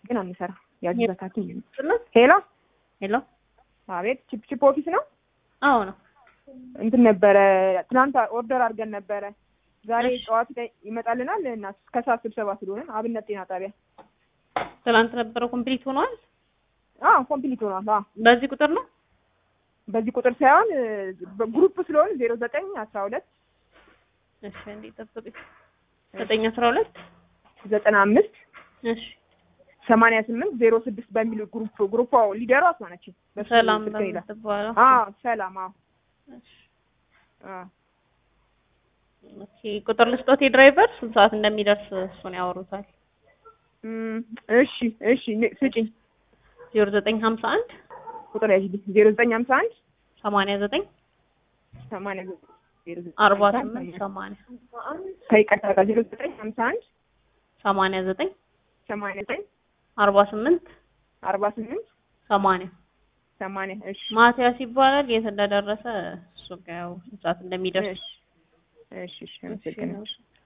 ግን አንሰራ ያጅበታችን ስለት ሄሎ ሄሎ አቤት ቺፕ ቺፕ ኦፊስ ነው አዎ ነው እንትን ነበረ ትናንት ኦርደር አድርገን ነበረ ዛሬ እሺ። ጠዋት ላይ ይመጣልናል እና ከሰዓት ስብሰባ ስለሆነ አብነት ጤና ጣቢያ ትናንት ነበረው ኮምፕሊት ሆኗል አዎ ኮምፕሊት ሆኗል አዎ በዚህ ቁጥር ነው በዚህ ቁጥር ሳይሆን በግሩፕ ስለሆነ ዜሮ ዘጠኝ አስራ ሁለት እሺ እንዴ ጠብቁኝ ዘጠኝ አስራ ሁለት ዘጠና አምስት እሺ ሰማንያ ስምንት ዜሮ ስድስት በሚል ግሩፕ ግሩፕ ሊደሯ እሷ ነች በሱ ሰላም ስልክ ይላል በምትባለው አዎ ሰላም አዎ እሺ አዎ ኦኬ ቁጥር ልስጦት የድራይቨር ስንት ሰዓት እንደሚደርስ እሱን ያወሩታል እም፣ እሺ እሺ ን- ስጪኝ ዜሮ ዘጠኝ ሀምሳ አንድ ቁጥር ያዥልኝ ዜሮ ዘጠኝ ሀምሳ አንድ ሰማንያ ዘጠኝ ሰማንያ ዘጠኝ ዜሮ ዘጠኝ አርባ ሀምሳ አንድ ስምንት ሰማንያ ከይቅርታ ጋር ዜሮ ዘጠኝ ሀምሳ አንድ ሰማንያ ዘጠኝ ሰማንያ ዘጠኝ አርባ ስምንት አርባ ስምንት ሰማንያ ሰማንያ እሺ ማቲያስ ይባላል የት እንደደረሰ እሱ ጋር ያው ሰዓት እንደሚደርስ እሺ እሺ እሺ አመሰግናለሁ